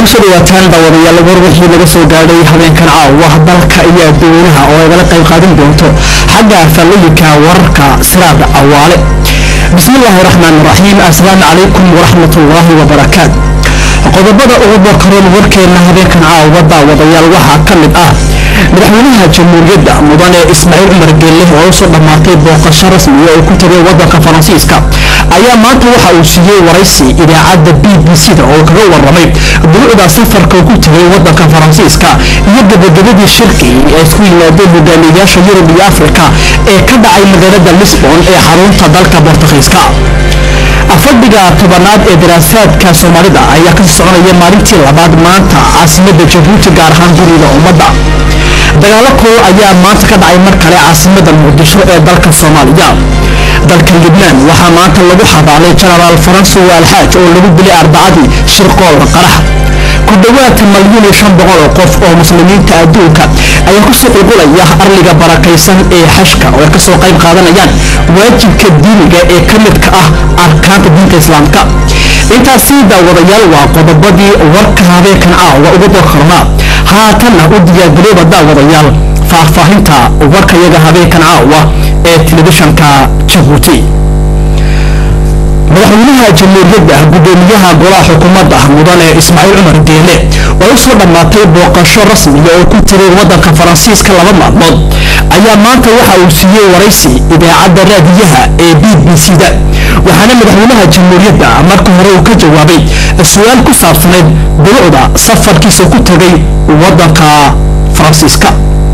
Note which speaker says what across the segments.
Speaker 1: kusoo dhawaataan daawadayaal war wixii laga soo gaadhay habeenkan caawa dalka iyo dadweynaha oo ay gala qayb qaadan doonto xagga fallooyinka wararka siraada awaale bismillaahi raxmaan raxiim assalaamu calaykum waraxmatullaahi wabarakaat qodobada ugu bokaroon warkeena habeenkan caawa daawadayaal waxaa ka mid ah madaxweynaha jamhuuriyadda mudane ismaaciil cumar geelle oo usoo dhammaatay booqasho rasmiya oo ku tagay wadanka faransiiska ayaa maanta waxa uu siiyey waraysi idaacadda b b c da oo kaga waramay duruucda safarka ku tagay wadanka faransiiska iyo gabagabadii shirki ee isku yimaadeen hogaamiyayaasha yurub iyo afrika ee ka dhacay magaalada lisbon ee xarunta dalka bortugiiska fadhiga tobanaad ee daraasaadka soomaalida ayaa ka soconaya maalintii labaad maanta caasimada jabuuti gaar ahaan guriga ummadda dagaalo kool ayaa maanta ka dhacay mar kale caasimada muqdisho ee dalka soomaaliya dalka libnaan waxaa maanta lagu xabaalay jenaraal faranso alxaaj oo lagu dilay arbacadii shirqool qarax ku dhowaad malyan iyo shan boqol oo qof oo muslimiinta adduunka ayaa kusoo qulqulaya arliga barakaysan ee xashka oo ay kasoo qayb qaadanayaan waajibka diiniga ee ka midka ah arkaanta diinta islaamka intaasi daawadayaal waa qodobadii warka habeenkan caawa ugu bokarnaa haatanna u diyaargarooba daawadayaal faahfaahinta warkayaga habeenkan caawa ee telefishanka jabuuti madaxweynaha jamhuuriyadda gudoomiyaha golaha xukuumadda mudane ismaaciil cumar geele oo u soo dhammaatay booqasho rasmiya oo ku tiray wadanka faransiiska laba maalmood ayaa maanta waxa uu siiyey waraysi idaacadda raadiyaha ee b b c da waxaana madaxweynaha jamhuuriyadda marka hore uu ka jawaabay su-aal ku saabsanayd duruucda safarkiisa ku tagay wadanka faransiiska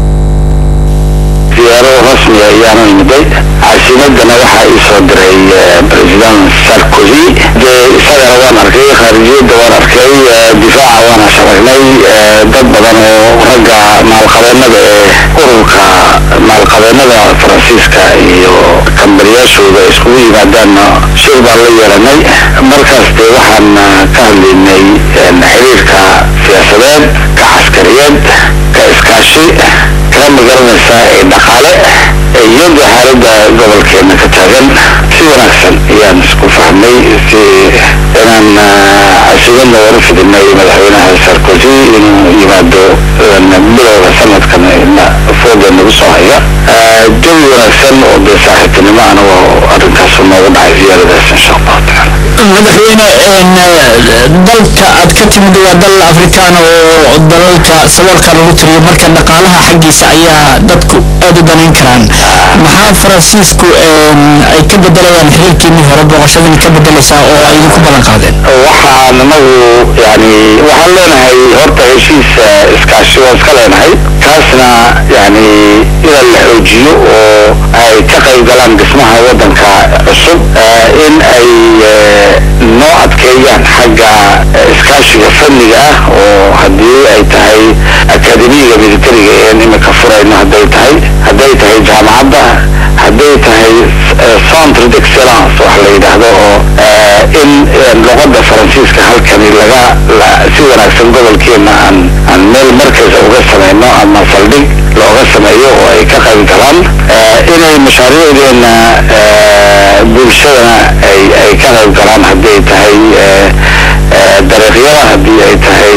Speaker 2: diyaaro rasmi ayaanu imiday caasimadana waxaa ii soo diray president sarkozy dee isagana waan arkay khaarijiyadda waan arkay difaaca waan asharagnay dad badan oo ragga maalqabeenada ee ururka maalqabeenada faransiiska iyo kambariyaashooda iskugu yimaadaanna shir baan la yeelanay markaas dee waxaan ka hadlaynay xiriirka siyaasadeed ka caskariyeed ka iskaashi ka magaranaysa ee dhaqaale iyada xaaladda gobolkeena ka taagan si wanaagsan ayaan isku fahmay si inaan casimadna wara fidinay madaxweynaha sarkozy inuu yimaado bilowga sanadkan fooda nagu soo haya jawi wanaagsan oo dee saaxiibtinimo anago arrinkaas noogu dhacay ziyaaradaas insha allahu tacaala
Speaker 1: madaxweyne dalka aad ka timid waa dal afrikaan oo dalalka saboolka lagu tiriyo marka dhaqaalaha xaggiisa ayaa dadku aad u danayn karaan maxaa faransiisku ay ka bedelayaan xiriirkiinii hore booqashadani ka bedelaysaa oo ay idinku ballan qaadeen
Speaker 2: waxaan anagu yani waxaan leenahay horta heshiis iskaashi waan iska leenahay kaasna yani inaan la xoojiyo oo ay ka qayb galaan dhismaha wadanka cusub in ay noo adkeeyaan xagga iskaashiga fanniga ah oo haddii ay tahay akademiga militariga een imika furayno hadday tahay hadday tahay jaamacadda hadday tahay centre d'excellence wax la yidhaahdo oo in luqadda faransiiska halkani laga si wanaagsan gobolkeena aan aan meel markaysa uga samayno ama saldhig looga sameeyo oo ay ka qayb galaan inay mashaariicdeena bulshadana ay ay ka qayb galaan hadday tahay dariiqyada haddii ay tahay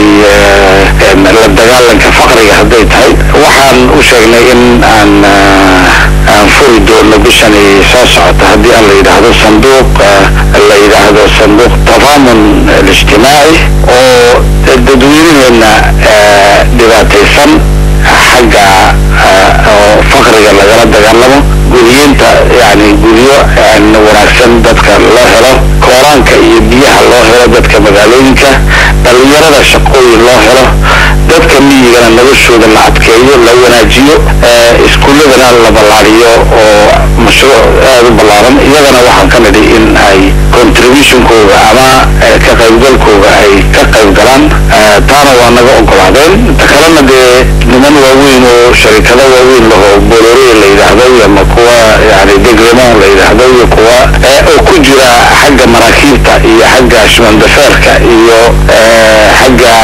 Speaker 2: la dagaalanka faqriga hadday tahay waxaan u sheegnay in aan aan furi doono bishani soo socota haddii aan la yidhaahdo sanduuq la yidhaahdo sanduuq tadaamun alijtimaaci oo dadweynaheena dhibaataysan xagga oo faqriga lagala dagaalamo guriyinta yani guryo wanaagsan dadka loo helo kooraanka iyo biyaha loo helo dadka magaalooyinka dhalinyarada shaqooyin loo helo dadka miyigana noloshooda la adkeeyo la wanaajiyo iskuulladana la ballaariyo oo mashruuc aada u ballaaran iyagana waxaan ka nidhi in ay contributionkooga ama ka qaybgalkooga ay ka qayb galaan taana waa naga ogolaadeen ta kalena dee niman waaweyn oo sharikado waaweyn laho bolore la yidhaahdo ama kuwa yani degremon la yidhaahdo iyo kuwa oo ku jira xagga maraakiibta iyo xagga shimandafeerka iyo xagga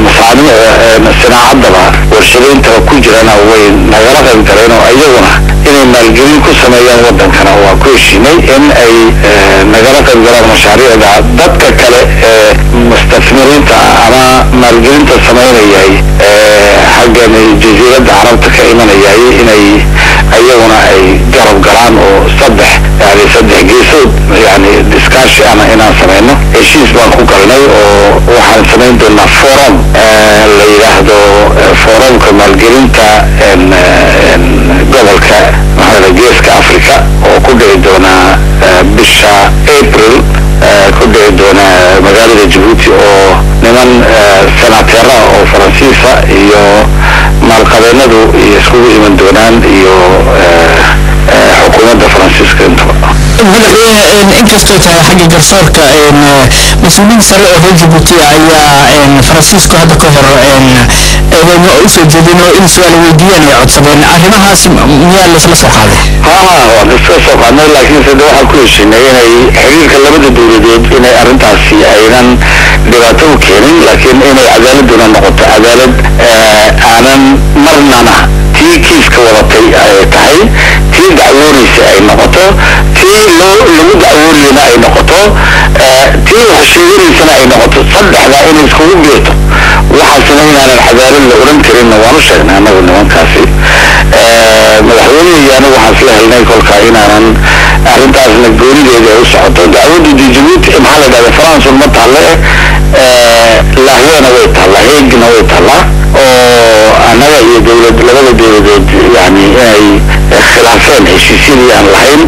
Speaker 2: masaanic sinaacadaba warshadayntaa ku jirana way nagala qayb galeen oo iyaguna inay inay maalgelin ku sameeyaan wadankana waa ku heshiinay in ay nagala qayb galaan mashaariicda dadka kale ee mustafmiriinta ama maalgelinta samaynayay xaggan jasiiradda carabta ka imanayay inay ayaguna ay garab galaan oo saddex yani saddex geesood yani diskaashi ana inaan samayno heshiis baan ku galnay oo waxaan samayn doonaa forum la yidhaahdo forumka maalgelinta gobolka maxaa geeska africa oo ku dhici doonaa bisha april ku dhici doona magaalada jabuuti oo niman senateera oo faransiisa iyo maalqabeenadu iskugu iman doonaan iyo xukuumadda faransiiska intaba
Speaker 1: madaxweyne inkastoo tahay xagga garsoorka mas-uuliyiin sare oo reer jabuuti ayaa faransiisku hadda ka hor eedeymo usoo jeedin oo in su-aal weydiiyaan ay codsadeen arrimahaas miyaa laysla soo qaaday
Speaker 2: haa waan iska soo qaadnay laakiinse de waxaan ku heshinay inay xiriirka labada dowladood inay arrintaasi aynan dhibaato u keenin laakiin inay cadaaladuna noqoto cadaalad aanan marnana tii kiiska wadatay ay tahay tii dacwoonaysa ay noqoto tii loo lagu dacwoonayana ay noqoto tii wax sheeganaysana ay noqoto saddexdaa inay iskugu geerto waxaasna inaanan cadaalad la odhan karinna waan u sheegnay annagu nimankaasi madaxweyne iyo anigu waxaan isla helnay kolka inaanan arrintaasna goonideeda ay u socoto dacwadda de jabuuti maxaa la dhahda faransun ma taalle lahweena way taallaa heegna way taallaa oo annaga iyo dowlad labada dowladood yani inay khilaafeen heshiisyadii aan lahayn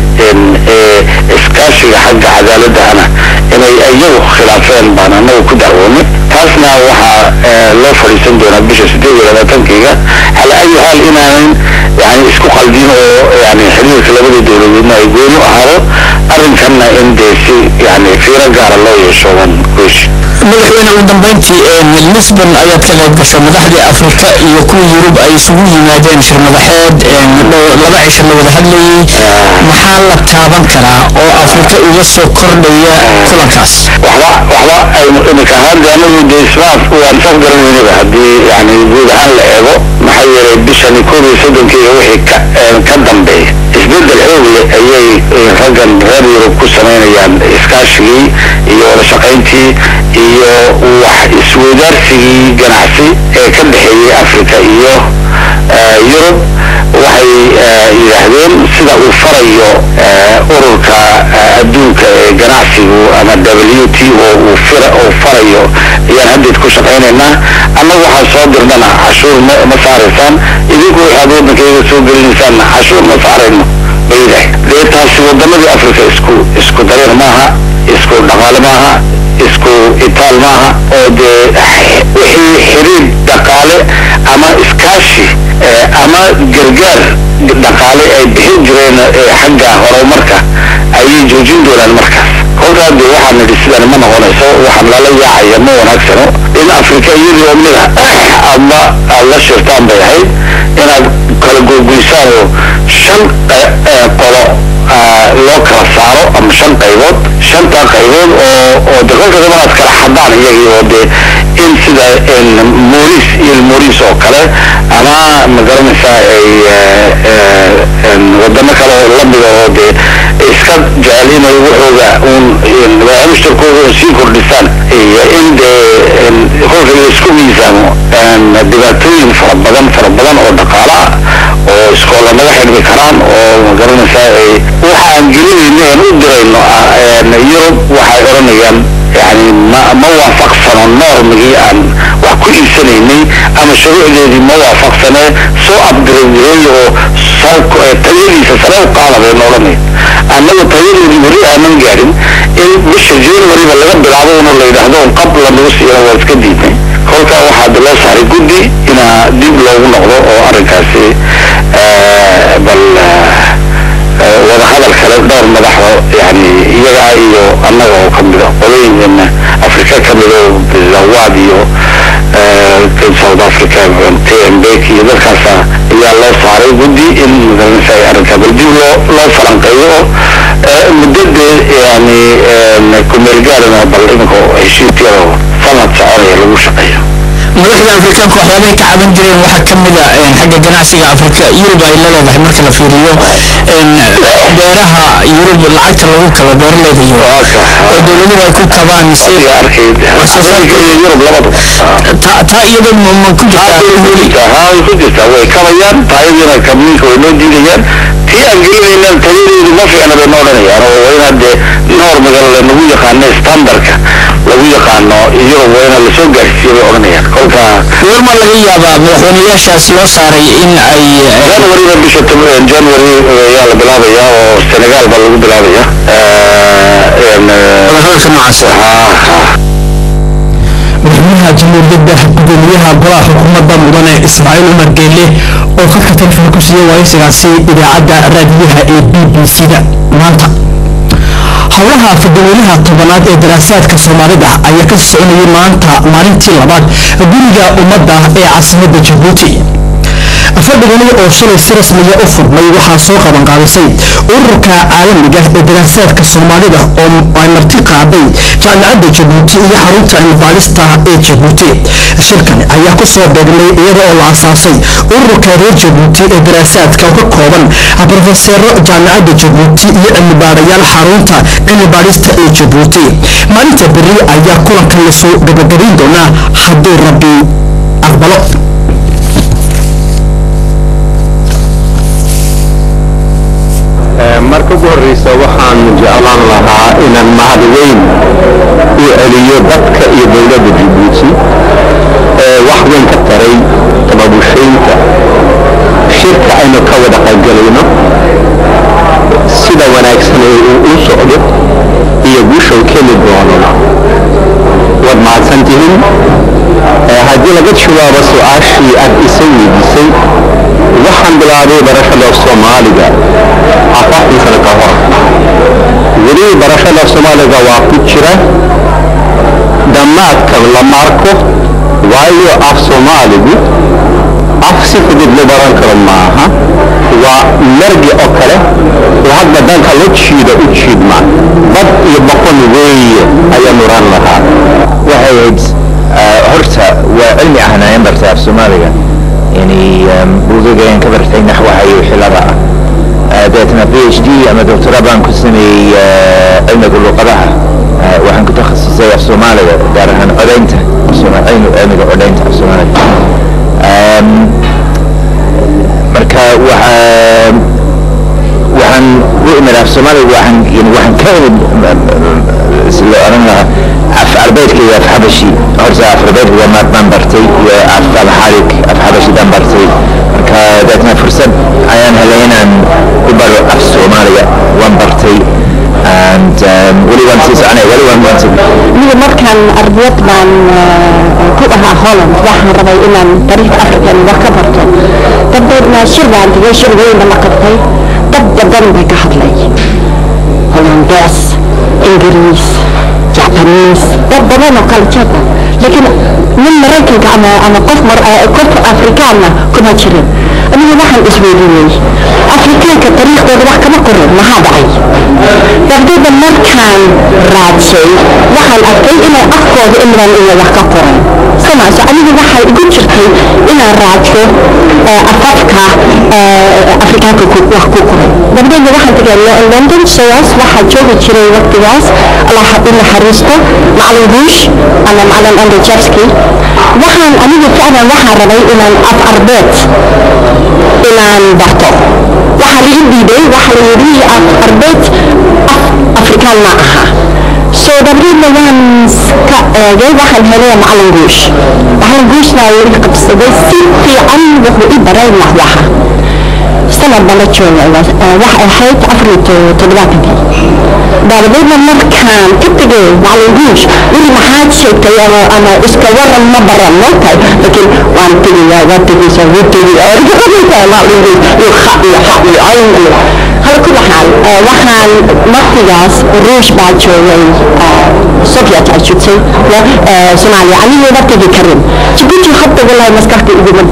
Speaker 2: iskaashiga xagga cadaaladahana inay iyagu khilaafeen baan annagu ku dacwoonay taasna waxaa loo fadhiisan doonaa bisha sideed iyo labaatankiga ala ayi haal inaanan yani isku qaldin oo yani xiriirka labada dowladoodna ay gooni u ahaado arrinkanna in dee si yani fiiro gaara loo yeesho waan ku heshi
Speaker 1: madaxweyne ugu dambeyntii lisbon ayaad ka qayb gasho madaxdii afrika iyo kuwa yurub ay isugu yimaadeen shir madaxeed laba cisho la wada hadlayay maxaa la taaban karaa oo afrika uga soo kordhaya kulankaas
Speaker 2: waxba waxba imika ahaan de anagu de ismaaf waan saf garan weynaba haddii yani guud ahaan la eego maxaa yeelay bishani koob iyo soddonkiiga wixii ka ka dambeeya isbeddel xoog leh ayay raggan reer yurub ku samaynayaan iskaashigii iyo wada shaqayntii iyo wax isweydaarsigii ganacsi ee ka dhexeeyey africa iyo yurub waxay yidhaahdeen sida uu farayo ururka adduunka ee ganacsigu ama w t o uu farayo ayaan haddeed ku shaqaynaynaa annagu waxaan soo dirnana cashuur ma saaraysaan idinku waxaad waddankayga soo gelinaysaanna cashuur ma saarayno baydah dee taasi waddamadii africa isku isku dariiq maaha isku dhaqaale maaha isku itaal maaha oo dee wixii xiriir dhaqaale ama iskaashi ama gargaar dhaqaale ay bixin jireen xagga horumarka ayay joojin doonaan markaas kolkaa dee waxaan nidhi sidan ma noqonayso waxaan lala yaacaya ma wanaagsano in afrika iyadii oo mida ama aad la shirtaan bay ahayd inaad kala gogoysaan oo shan qolo loo kala saaro ama shan qaybood shantaa qaybood oo oo de kolka daba aad kala xadaan iyagii oo dee in sida moris iyo moris oo kale ama magaranaysaa ay wadamo kale oo lamida oo dee iska jecel inay waxooga un mushtarkooda un sii kordhisaan iyo in dee kolka la isku miisaamo dhibaatooyin fara badan fara badan oo dhaqaala ah oo iskoola naga xidhmi karaan oo magaranaysaa ay waxa aan gelinayno aan u dirayno yurub waxay odhanayaan yani ma ma waafaqsano normigii aan wax ku iibsanaynay ama shuruucdeedii ma waafaqsane soo abdireeyo oo tayadiisa sare u qaada bayna odhanaya annagu tayadeedii weli aanan gaadhin in bisha januaryba laga bilaabo una la yidhaahdo un qab lanagu siiyana waa iska diidnay kolkaa waxaa loo saaray guddi inaa dib loogu noqdo oo arrinkaasi bal wadahadal kale dhowr madaxo yani iyagaa iyo annaga oo kamida qolooyinkeena afrika kamida zawaad iyo south africa tmbek iyo dalkaasa ayaa loo saaray guddi in magaranaysa arrinkaa bal dib loo loo falanqeeyo oo muddadee yani kumeelgaarina bal iminka heshiisyada sanad soconaya lagu shaqeeyo
Speaker 1: madaxda afrikaanka waxyaabahay ka caban jireen waxaa ka mid a xagga ganacsiga afrika yurub ay la leedahay marka la fiiriyo beeraha yurub lacagta lagu kala beeraleyda yurub oo dowladuhu ay ku kabaan si
Speaker 2: yurub labadu
Speaker 1: taa iyada ma ku jirtaa
Speaker 2: haa way ku jirtaa way kabayaan taayadiina kabniinka way noo diidayaan tii aan gelinayna tayadeedu ma fiicna bay noo odhanayaan oo waa inaad dee normiga lagu yaqaano standardka lagu yaqaano yurub waa inaad lasoo gaarsiiyo bay odhanayaan kolka
Speaker 1: goorma laga yaabaa madaxweynayaashaas loo saaray in ay
Speaker 2: januaryda bisha january ayaa la bilaabaya oo senegal baa lagu bilaabaya
Speaker 1: wadahadalka noocaas madaxweynaha jamhuuriyadda gudoomiyaha golaha xukuumadda mudane ismaaciil umar geelle oo khadka telefoon ku siiyey waraysigaasi idaacadda raadiyaha ee b b c da maanta howlaha fadaweynaha tobanaad ee daraasaadka soomaalida ayaa ka soconayay maanta maalintii labaad guriga ummadda ee caasimadda jabuuti fadhigani oo shalay si rasmiya u furmay waxaa soo qaban qaadisay ururka caalamiga ee daraasaadka soomaalida oo ay marti qaaday jaamicadda jabuuti iyo xarunta cilmibaalista ee jabuuti shirkan ayaa ku soo beegnay iyada oo la asaasay ururka reer jabuuti ee daraasaadka oo ka kooban brofeseero jaamicadda jabuuti iyo cilmibaarayaal xarunta cilmibaalista ee jabuuti maalinta beri ayaa kulankan lasoo gabagabayn doonaa hadduu rabbi aqbalo
Speaker 3: marka ugu horreysa waxaan jeclaan lahaa inaan mahad weyn u celiyo dadka iyo dowladda jabuuti ee wax weyn ka taray tababushaynta shirka aynu ka wada qaybgalayno sida wanaagsan ee uu u socdo iyo guusha uu keeni doonona waad mahadsan tihiin haddii laga jawaabo su-aashii aad isa weydiisay waxaan bilaabay barashada soomaaliga afartan sano ka hor weli barashada soomaaliga waa ku jira dhammaadka lama arko waayo af soomaaligu af si fudud loo baran karo maaha waa margi oo kale oo hadda danka loo jiido u jiidma bad iyo boqon weeye ayaa nuran lahaa
Speaker 4: waxay ahayd horta waa cilmi ahanaayan bartay af soomaaliga yani buugagaan ka bartay naxwaha iyo xilada ah deetna b h d ama doctora baan ku sameeyey cilmiga luqadaha waxaan ku takhasusay af soomaaliga gaar ahaan codaynta cilmiga codaynta af soomaaliga marka waxaa waxaan u imid af soomaaliga waxaan yani waxaan ka imid si loo oran lahaa af arbeedka iyo af xabashi horta af arbeedka waa maad baan bartay iyo af alxaalig af xabashi baan bartay marka deetna fursad ayaan helay inaan ku baro af soomaaliga waan bartay and weli waan sii soconay weli waan waan sii
Speaker 5: aniga markaan ardayad baan ku ahaa holland waxaan rabay inaan taariikhda african wax ka barto dabeedna shir baan tegay shir weynba la qabtay dad badan bay ka hadlay hollandees ingiriis jacbaniis dad badan oo kala jeeda laakiin nin maraykanka ama ama qof mar qof afrikaanna kuma jirin aniga waxaan isweydiinay afrikaanka taariikhdooda wax kama qorin maxaa dhacay dabdada markaan raadsay waxaan arkay inay afkooda imran iyo wax ka qoran samaaso aniga waxay igu jirtay inaan raadsho afafka afrikaanka wax ku qoran dabdeedna waxaan tegay london sidaas waxaa joogi jiray waqtigaas allah u naxariisto macalin buush ama macalin andrejevski waxaan aniga ficlan waxaan rabay inaan af arbeed inaan barto waxaa la ii diiday waxaa la yidhi af arbeed af afrikaan ma aha soo dabdeedna waan ka eegay waxaan helay macalin guush macalin guushna ii qabsaday si fiican wuxuu i baray naxwaha sanad baan la joogay wax ahayd afar iyo toddobaatankii dabadeedna markaan ka tegay macalin guush weli maxaad sheegtay ama ama iska waran ma baran moogtahay laakiin waan tegayaa waan tegaysaa wuu tegaya macalin guush iyo xa iyo xa iyo cayn iyo hal kula xaal waxaan waqtigaas ruush baa joogay soviet ay jirtay soomaaliya anigooba tegi karin jibuuti hadda walahi maskaxda iguma dhicin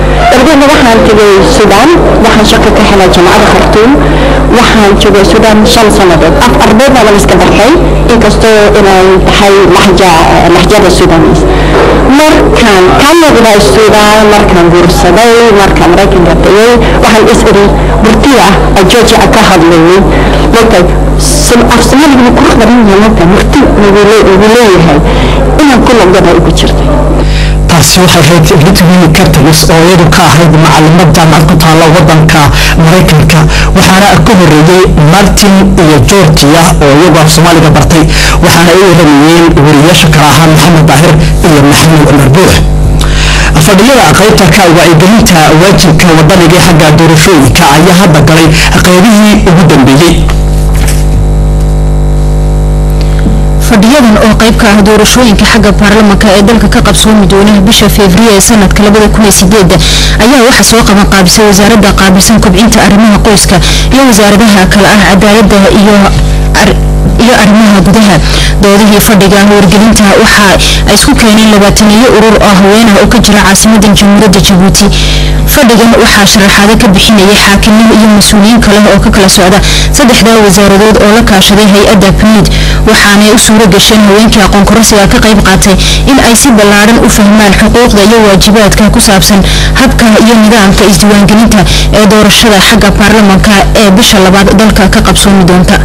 Speaker 5: dabadeedna waxaan tegay suudaan waxaan shaqo ka helay jamacada khartuum waxaan joogay suudaan shan sannadood af ardaydna waan iska bartay inkastoo inay tahay laxja laxjada suudaanis markaan ka noqday suudaan markaan guursaday markaan maraykanka tegay waxaan is iri burtiya ah georgia ka hadlayay markay af soomaaliga wuu qurux badan yahay marka murti wuu leeyahay inaan ku noqdana ugu jirtay
Speaker 1: taasi waxay ahayd litwini cartalis oo iyadu ka ahayd macalimad jaamacad ku taalla wadanka maraykanka waxaana ka horeeyey martin iyo georgia oo iyagu af soomaaliga bartay waxaana ay waramayeen wariyaasha kale ahaa maxamed daahir iyo maxamed cumar buux fadhiyada qaybta ka wacyigelinta waajibka wadaniga ee xagga doorashooyinka ayaa hadda galay qaybihii ugu dambeeyey
Speaker 6: fadhiyadan oo qayb ka ah doorashooyinka xagga baarlamanka ee dalka ka qabsoomi doona bisha febriyo ee sanadka ayaa waxaa soo qaban qaabisay wasaaradda qaabilsan kobcinta arrimaha qoyska iyo wasaaradaha kale ah cadaalada iyo iyo arrimaha gudaha doodihii fadhiga wargelinta waxa ay isku keeneen labaataniyo urur oo haweenah oo ka jira caasimadan jamhuuriyadda jabuuti fadhigan waxaa sharaxaado ka bixinayay xaakimiin iyo mas-uuliyiin kale oo ka kala socda saddexdaa wasaaradood oo la kaashaday hay-adda pniid waxaanay u suuro gasheen haweenkii aqoon kororsiga ka qayb qaatay in ay si ballaadhan u fahmaan xuquuqda iyo waajibaadka ku saabsan habka iyo nidaamka isdiiwaangelinta ee doorashada xagga baarlamanka ee bisha labaad dalka ka qabsoomi doonta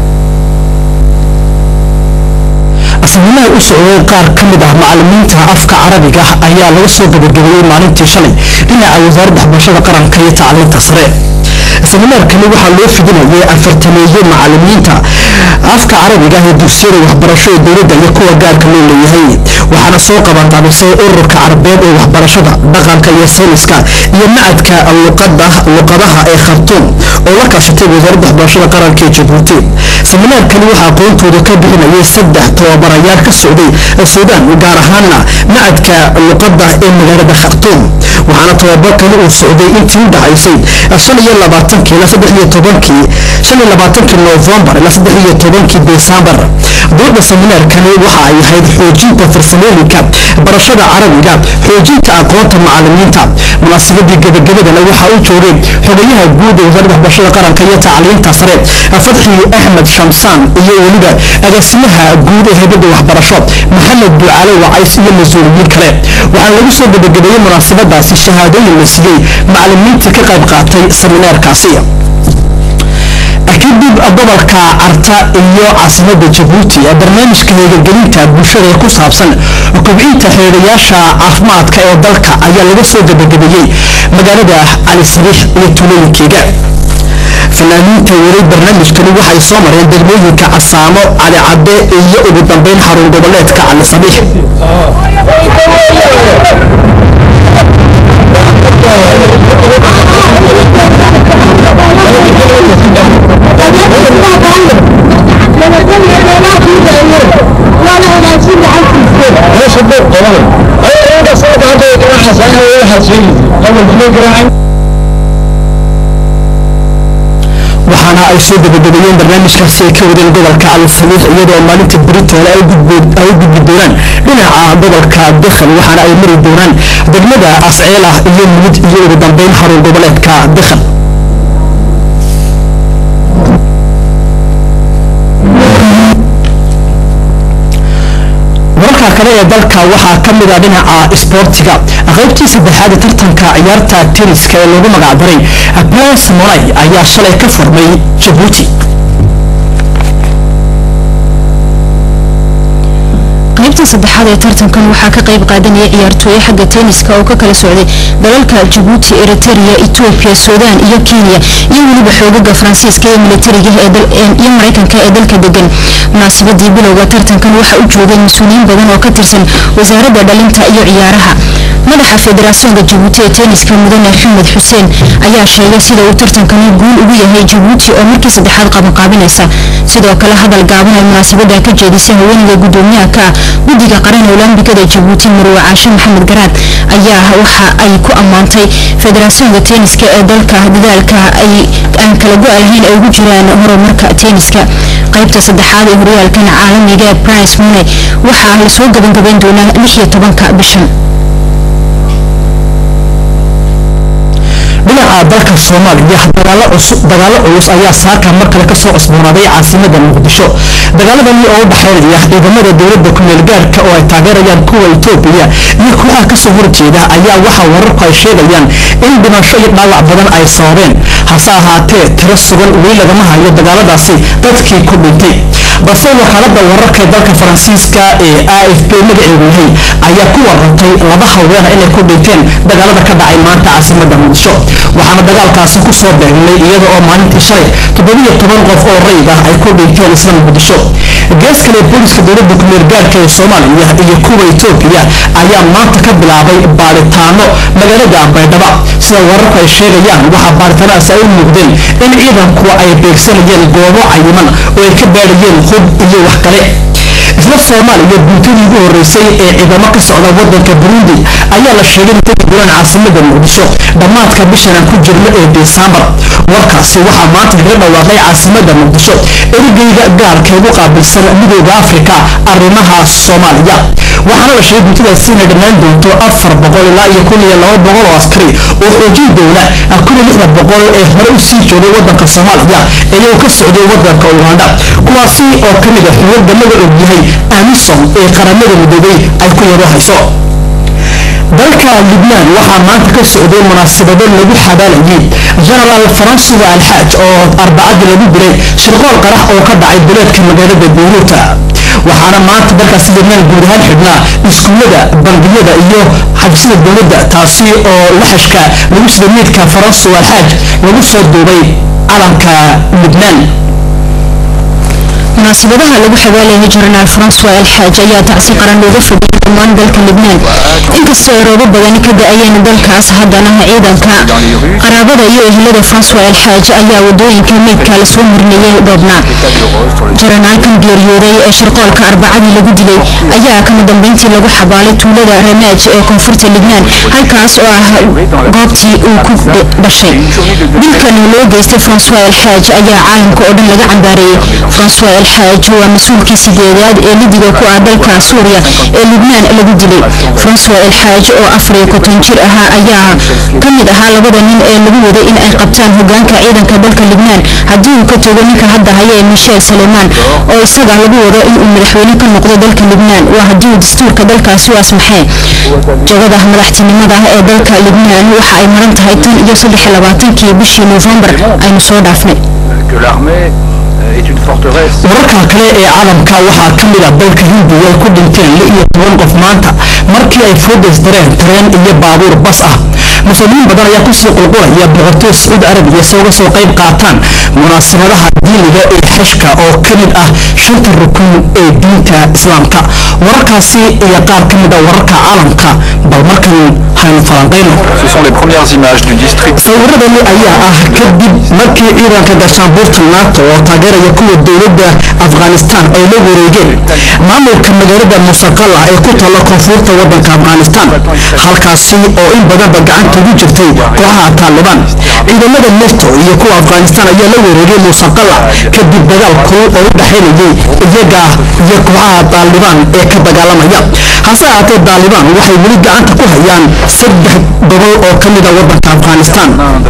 Speaker 1: asxaabinaha u socday qaar ka mid ah macalimiinta afka carabiga ayaa laga soo gabagabeeyey maalintii shalay dhinaca wasaaradda waxbarashada qaranka iyo tacliinta sare seminaarkani waxaa loo fidinayay afartameeye macalimiinta afka carabiga ee dugsiyada waxbarasho ee dowladda iyo kuwa gaarka loo leeyahay waxaana soo qabanqaabisay ururka carabeed ee waxbarashada dhaqanka iyo sayniska iyo macadka luqadaha ee khartuum oo la kaashatay wasaaradda waxbarashada qaranka ee jabuuti seminaarkani waxaa aqoontooda ka bixinayay saddex tababarayaal ka socday suudaan gaar ahaana macadka luqada ee magaalada khartuum waxaana tababarkani uu socday intii u dhacaysay shan iyo labaatankii ilaa saddex iyo tobankii shan iyo labaatankii noofembar ilaa saddex iyo tobankii desembar dooda seminaarkani waxa ay ahayd xoojinta farsamooyinka barashada carabiga xoojinta aqoonta macalimiinta munaasabadii gabagabadana waxaa u joogay xogayaha guud ee wasaaradda waxbarashada qaranka iyo tacliinta sare fadxi axmed shamsaan iyo weliba agaasimaha guud ee heybadda waxbarasho maxamed ducaale wacays iyo mas-uuliyiin kale waxaana lagu soo gabagabeeyey munaasabadaasi shahaadooyin la siiyey macalimiinta ka qayb qaatay seminaarkaasi kadib gobolka carta iyo caasimada jabuuti barnaamijka heegagelinta bulshada ee ku saabsan kobcinta xeedayaasha caafimaadka ee dalka ayaa laga soo gabagabeeyey magaalada cali sariix iyo tuulooyinkeega fanaaniinta waray barnaamijkani waxay soo mareen degmooyinka casaamo cali cadde iyo ugu dambeyn xarun goboleedka cali sabiix waxaana ay soo gabagabeeyeen barnaamijkaasi ay ka wadeen gobolka calisabiix iyadoo maalinta britoole ay u gudbi doonaan dhinaca gobolka dekhal waxaana ay mari doonaan degmada asceelah iyo mulid iyo ugu dambeyn xarun goboleedka dekhal wararka kale ee dalka waxaa ka mid ah dhinaca isboortiga qaybtii saddexaad ee tartanka ciyaarta teniska ee lagu magacdaray blas molay ayaa shalay ka furmay jabuuti
Speaker 6: qaybta saddexaad ee tartankan waxaa ka qayb qaadanaya ciyaartooye xagga tenniska oo ka kala socday dalalka jabuuti eriteria etoobiya suudaan iyo kenya iyo weliba xoogaga faransiiska iyo militariga iyo maraykanka ee dalka degan munaasabadii bilowga tartankan waxaa u joogay mas-uuliyiin badan oo ka tirsan wasaaradda dhalinta iyo ciyaaraha madaxa federasoonka jabuuti ee tenniska mudane xamed xuseen ayaa sheegay sida uu tartankani guul ugu yahay jabuuti oo markii saddexaad qabanqaabinaysa sidoo kale hadal gaaban ay munaasabada ka jeedisay haweeneyda gudoomiyaha ka ah guddiga qaran olambikada jabuuti marwe caashe maxamed garaad ayaa waxa ay ku ammaantay federasoonka tenniska ee dalka dadaalka ay aan kala go' lahayn ay ugu jiraan horumarka tenniska qaybta saddexaad ee horyaalkan caalamiga ee price money waxaa lasoo gabagabayn doonaa lix iyo tobanka bishan
Speaker 1: dhinaca dalka soomaaliya dagaalo cusub dagaalo culus ayaa saaka mar kale kasoo cusboonaaday caasimada muqdisho dagaaladani oo u dhexeynaya ciidamada dowladda kumeel gaarka oo ay taageerayaan kuwa etoobiya iyo kooxaha kasoo horjeeda ayaa waxaa wararku ay sheegayaan in dhimasho iyo dhaawac badan ay sababeen hase ahaatee tiro sugan weli lagama hayo dagaaladaasi dadkii ku dhintay balse wakaalada wararka ee dalka faransiiska ee a f b magaceedu yahay ayaa ku warantay laba haweena inay ku dhinteen dagaalada ka dhacay maanta caasimada muqdisho waxaana dagaalkaasi kusoo beegnay iyada oo maalintii shalay toddobiyo toban qof oo rayid ah ay ku dhinteen isla muqdisho gees kale booliska dowladda kumeel gaarka ee soomaaliya iyo kuwa etoobiya ayaa maanta ka bilaabay baaritaano magaalada baydhaba sida wararku ay sheegayaan waxaa baaritaanadaas ay u muuqdeen in ciidanku ay beegsanayeen goobo cayiman oo ay ka baadhayeen hub iyo wax kale isla soomaaliya guutadii ugu horeysay ee ciidamo ka socda wadanka burundi ayaa la sheegay in tegi doonaan caasimada muqdisho dhammaadka bishan aan ku jirno ee desembar warkaasi waxaa maanta kaga dhawaaqay caasimada muqdisho erigeyga gaarka ugu qaabilsan midooda afrika arrimaha soomaaliya waxaana la sheegay guutadaasi inay dhammaan doonto afar boqol ilaa iyo kun iyo laba boqol oo askari oo xoojin doona kun iyo lixda boqol ee hore u sii joogay wadanka soomaaliya iyagoo ka socday wadanka uganda kuwaasi oo ka mid a xuguurda laga ogyahay amisom ee qaramada midoobay ay ku yaro hayso dalka libnaan waxaa maanta ka socday munaasabado lagu xabaalayay genaraal faransuwa alxaaj oo arbacadii lagu dilay shirqool qarax oo ka dhacay duleedka magaalada beyruuta waxaana maanta dalkaasi libnaan guud ahaan xidhnaa iskuullada bangiyada iyo xabsida dowladda taasi oo laxashka lagu sida miidka faransuwa alxaaj lagu soo duubay calanka libnaan
Speaker 6: munaasabadaha lagu xabaalayay jenaraal francois alxaaj ayaa tacsi qaran looga fadhiyay dhammaan dalka libnaan inkastoo ay roobo badani ka da-ayeen dalkaas haddana ciidanka qaraabada iyo ehelada francois alxaaj ayaa wadooyinka meydka lasoo marneeyay dhoobnaa jaranaalkan geeriyooday ee shirqoolka arbacadii lagu dilay ayaa kama dambeyntii lagu xabaalay tuulada ramaaj ee koonfurta libnaan halkaas oo ah goobtii uu ku dhashay dilkan loo geystay francois alxaaj ayaa caalamka oo dhan laga cambaareeyey francois alxaaj waa mas-uulkii sideedaad ee lidiga ku ah dalka suuriya ee libnaan lagu dilay francois alxaaj oo afar iyo konton jir ahaa ayaa ka mid ahaa labada nin ee lagu waday in ay qabtaan hogaanka ciidanka dalka libnaan haddii uu ka togo ninka hadda haya ee michel saleymaan oo isaga lagu wado inuu madaxweyne ka noqdo dalka libnaan waa haddii uu dastuurka dalkaasi u asmaxee jagada madaxtinimada ee dalka libnaan waxa ay maran tahay tan iyo saddex iyo labaatankii bishii noofembar aynu soo dhaafnay
Speaker 1: wararka kale ee caalamka waxaa ka mid a dalka hindiya ay ku dhinteen lix iyo toban qof maanta markii ay foodays dareen tareen iyo baabuur bas ah muslimiin badan ayaa kusii qulqulaya boqortooy sacuudi arabiya si uga soo qayb qaataan munaasabadaha diiniga ee xishka oo ka mid ah shanta rukun ee diinta islaamka wararkaasi iyo qaar ka mid a wararka caalamka bal markan haynu falanqayno
Speaker 7: Ce sont les premières images du district
Speaker 1: sawiradani ayaa ah kadib markii ciidanka gaashaanbuurta nato oo taageeraya kuwa dowladda afghanistan ay la wareegeen maamulka magaalada musaqala ee ku taalla koonfurta wadanka afghanistan halkaasi oo in badanba gacanta ugu jirtay kooxaha taalibaan ciidamada neto iyo kuwa afghanistan ayaa la wareegay musaqala kadib dagaal kulul oo u dhexaynayay iyaga iyo kooxaha taalibaan ee ka dagaalamaya hase ahaatee taalibaan waxay weli gacanta ku hayaan saddex gobol oo ka mid a wadanka afghanistan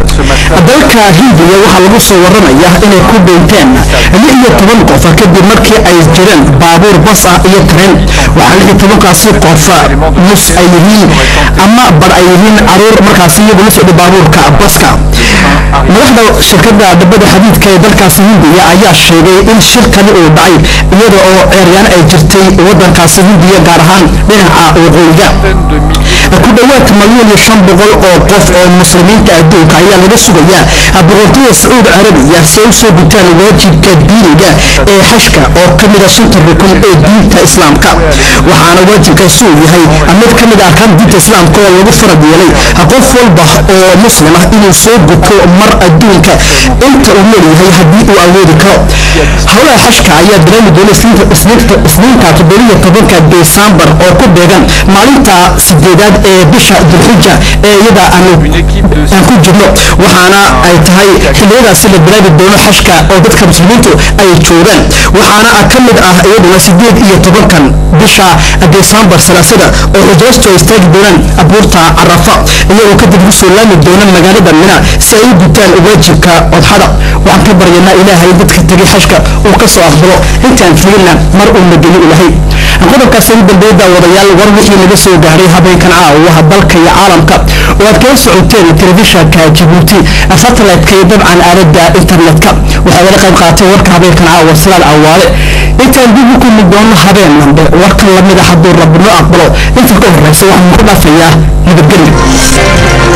Speaker 1: dalka hindiya waxaa lagu soo waramaya inay ku dhinteen lix iyo toban qof kadib markii ay jireen baabuur bas ah iyo tareen waxaa lix iyo tobankaasi qof nus ay yihiin ama bar ay yihiin caruur markaasi iyagu la socda baabuurka baska madaxda shirkada dhabada xadiidka ee dalkaasi hindiya ayaa sheegay in shirkani uu dhacay iyada oo ceeryaan ay jirtay wadankaasi hindiya gaar ahaan dhinaca waqooyiga ku dhowaad malyan iyo shan boqol oo qof oo muslimiinta adduunka ayaa laga sugayaa boqortooyada sacuudi carabiya si ay usoo gutaan waajibka diiniga ee xashka oo ka mid a shanta rukun ee diinta islaamka waxaana waajibkaasi uu yahay mid ka mid ah arkaan diinta islaamka oo lagu farad yeelay qof walba oo muslim ah inuu soo guto mar adduunka inta uu leeyahay haddii uu awoodi karo howlaha xashka ayaa dareemi doona isniinta toddobiyo tobanka desembar oo ku beegan maalinta sideedaad ee bisha dulxija ee iyada aanu aan ku jirno waxaana ay tahay xilliyadaasi la bilaabi doono xashka oo dadka muslimiintu ay joogaan waxaana ka mid ah iyaduna sideed iyo tobankan bisha desembar salaasada oo xujaystu ay istaagi doonaan abuurta carafa iyagoo oo kadib u soo laami doona magaalada mina si ay u gutaan waajibka odxada waxaan ka baryanaa ilaahay dadka tegay xashka uu ka soo aqbalo intaan fiilna mar uu nageli ilahay qodobkaasi ugu dambeeya daawadayaal war wixii naga soo gaaray habeenkan caawaha dalka iyo caalamka oo aad kala socoteen telefishanka jabuuti satellite-ka iyo dabcan aalada internet-ka waxaa laga qayb qaatay warka habeenkan caawa silaad awaale intaan dib u kulmi doono habeen dambe warkan lamida hadduu rabbi noo aqbalo inta ka horeysa waxaan ku dhaafayaa nabadgelyo